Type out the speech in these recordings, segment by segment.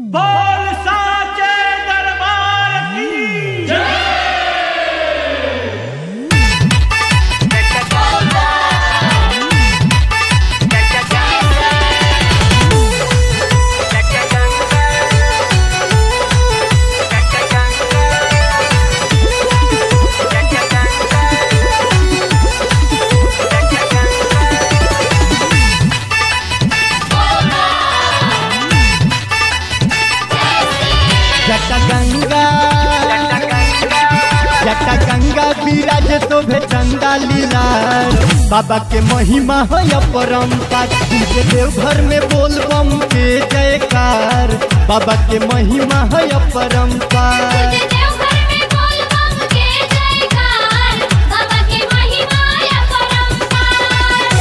बोल साचे दरबार की जटा गंगा जटा गंगा विराज शोभे चंदा लीला बाबा के महिमा है अपरंपार तुझे देवघर में बोल बम के जयकार बाबा के महिमा है अपरंपार तुझे देवघर में बोल बम के जयकार बाबा की महिमा या परंपार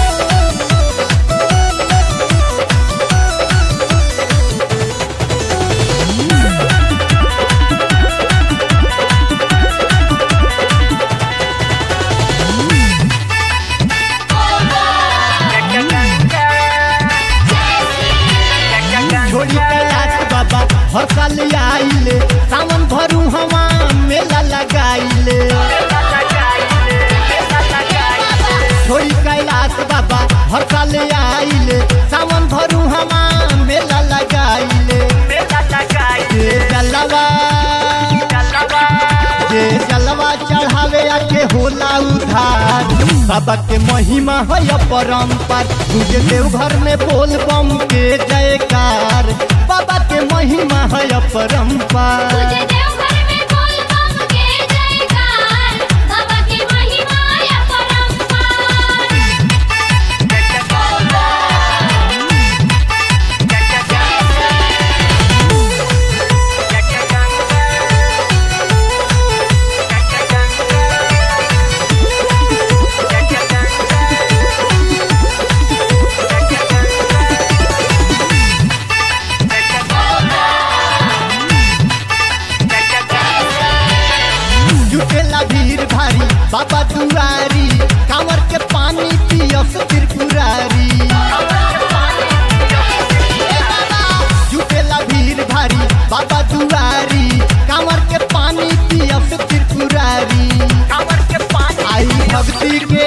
छोड़ी कैलाश बाबा हर साल आइले सावन भरू हवा मेला लगाइले छोड़ी कैलाश बाबा हर साल आइले सावन भरू हवा मेला लगाइले जे जलवा जे जलवा चढ़ावे आके होला उधार बाबा के महिमा है अपरंपार तुझे देवघर में बोल बम के जयकार बाबा के महिमा है अपरंपार तुझे देवघर में बोल बम के जयकार बाबा की महिमा या परंपार जुटेला भीड़ भारी बाबा दुआरी कांवर के पानी पियस त्रिपुरारी जुटेला भीड़ भारी बाबा दुआरी कांवर के पानी पियस त्रिपुरारी आई भक्ति के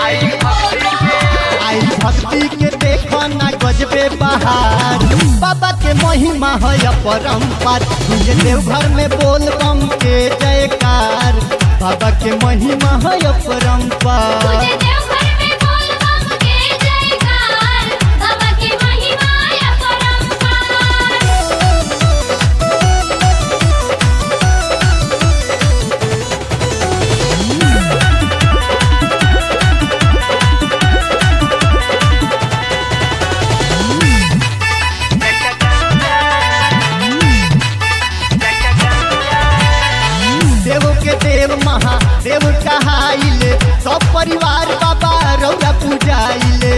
आई भक्ति के देखो ना गजबे बहार बाबा के महिमा है अपरंपार तुझे देवघर में बोल बम के जयकार बाबा के महिमा है अपरंपार तुझे देवघर में बोल बम के जयकार बाबा की महिमा या परंपार देव के देव महादेव कहाइले सब परिवार बाबा रौरा पूजाइले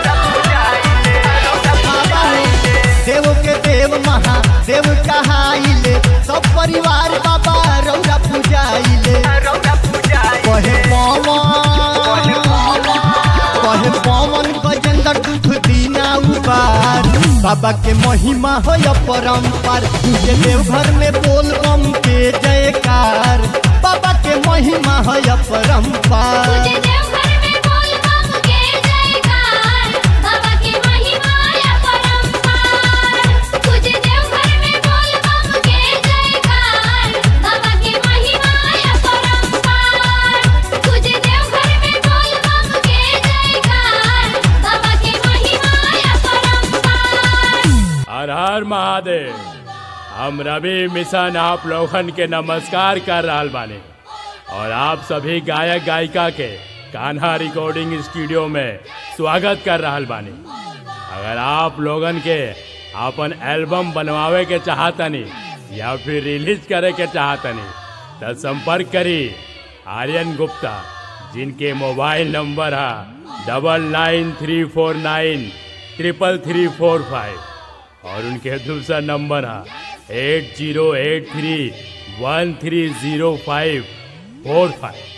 बाबा हो, देव के देव महादेव कहाइले सब परिवार बाबा रौरा पूजाइले कहे पवन कहे पवन गजेंद्र दुख दीना उबार बाबा के महिमा है अपरंपार तुझे देवघर में बोल बम के जयकार बाबा के महिमा है अपरंपार तुझे देवघर में बोल बम के जयकार बाबा की महिमा या परंपार तुझे देवघर में बोल बम के जयकार बाबा की महिमा या परंपार तुझे देवघर में बोल बम के जयकार बाबा की महिमा या परंपार हर हर महादेव हम रवि मिशन आप लोगन के नमस्कार कर रहल बानी और आप सभी गायक गायिका के कान्हा रिकॉर्डिंग स्टूडियो में स्वागत कर रहल बानी अगर आप लोगन के अपन एल्बम बनवावे के चाहतनी या फिर रिलीज करे के चाहतनी तो संपर्क करी आर्यन गुप्ता जिनके मोबाइल नंबर है double nine three four nine triple three four five और उनके दूसरा नंबर है eight zero eight three one three zero five four five